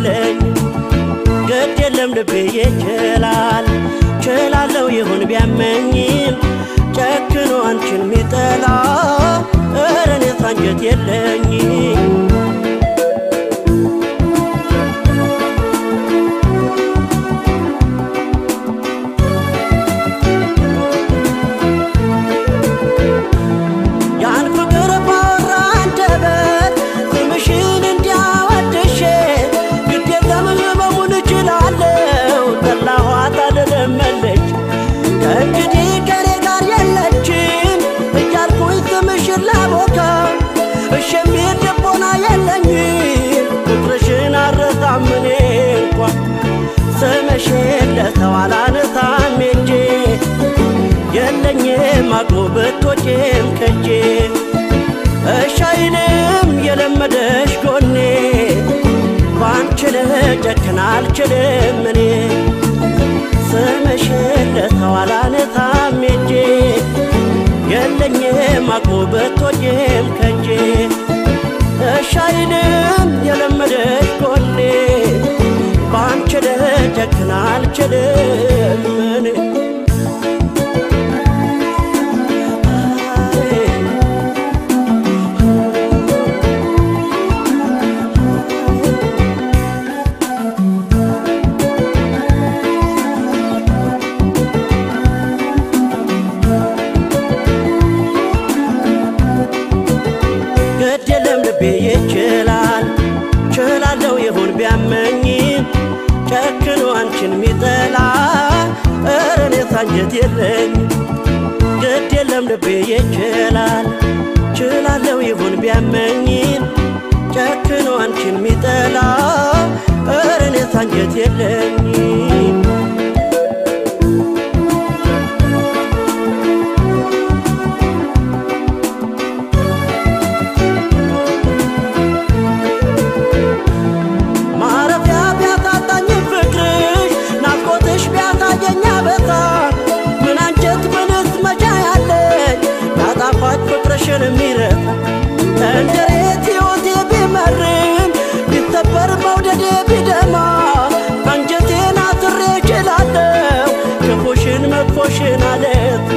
የለኝ ግድ የለም ልቤ ይችላል ችላለው ይሁን ቢያመኝም ጨክኖ አንቺን ሚጠላ ኧረ እኔስ አንጀት የለኝ ያን ፍቅር ባወራ አንደበት ስምሽን እንዲያወድሼ ግድ የለም ህመሙን እችላለሁ ጠላኋት አልለመለች ከእንግዲህ ከኔ ጋር የለችም እያልኩኝ ስምሽን ላቦካ እሺ የሚል ልቦና የለኝም ቁጥርሽን አረሳም እኔ እንኳ ስምሽን ለሰው አላነሳም እንጂ የለኝም አቅሙ ብትወጪም ከጄ እሺ አይልም የለመደሽ ጎኔ ባንቺ ልጨክን አልችልም እኔ ስምሽን ለሰው አላነሳም እንጂ የለኝም አቅሙ ብትወጪም ከጄ እሺ አይልም የለመደሽ ጎኔ ባንቺ ልጨክን አልችልም እኔ ግድ የለም ልቤ ይችላል ችላለው ይሁን ቢያመኝም ጨክኖ አንቺን ሚጠላ ኧረ እኔስ አንጀት የለኝ ግድ የለም ልቤ ይችላል ችላለው ይሁን ቢያመኝም ጨክኖ አንቺን ሚጠላ ኧረ እኔስ አንጀት የለኝም ማረፊያ ቢያሳጣኝ ፍቅርሽ ናፍቆትሽ ቢያሳየኝ አበሳ ምን አንጀት ምንስ መቻ ያለኝ ያጣፋጭ ፍቅርሽን የሚረሳ እንደ ሬት ሕይወቴ ቢመርም ቢሰበር መውደዴ ቢደማ አንጀቴን አስሬ እችላለሁ ክፉሽን መጥፎሽን አለት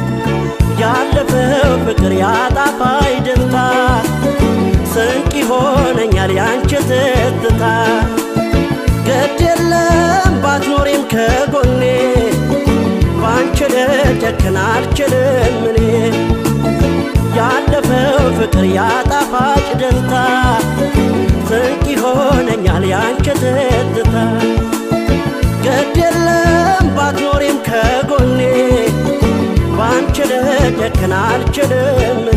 ያለፈው ፍቅር ያጣፋይ ደስታ ስንቅ ይሆነኛል ያንቺ ትዝታ ግድ የለም ባትኖሪም ከጎኔ ባንቺ ልጨክን አልችልም እኔ ያለፈው ፍቅር ያጣፋጭ ደስታ ስንቅ ይሆነኛል ያንቺ ትዝታ ግድ የለም ባትኖሪም ከጎኔ ባንቺ ልጨክን አልችልም እኔ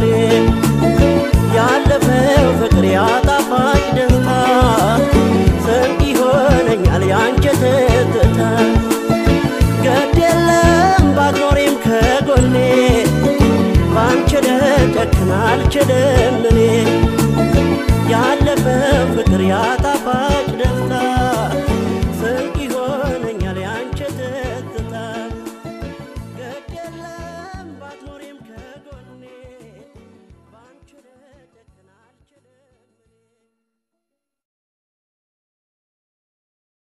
ያለፈው ፍቅር ያጣፋጭ ደስታ ስንቅ ይሆነኛል ያንቺ ትዝታ ግድ የለም ባትኖሪም ከጎኔ ባንቺ ልጨክን አልችልም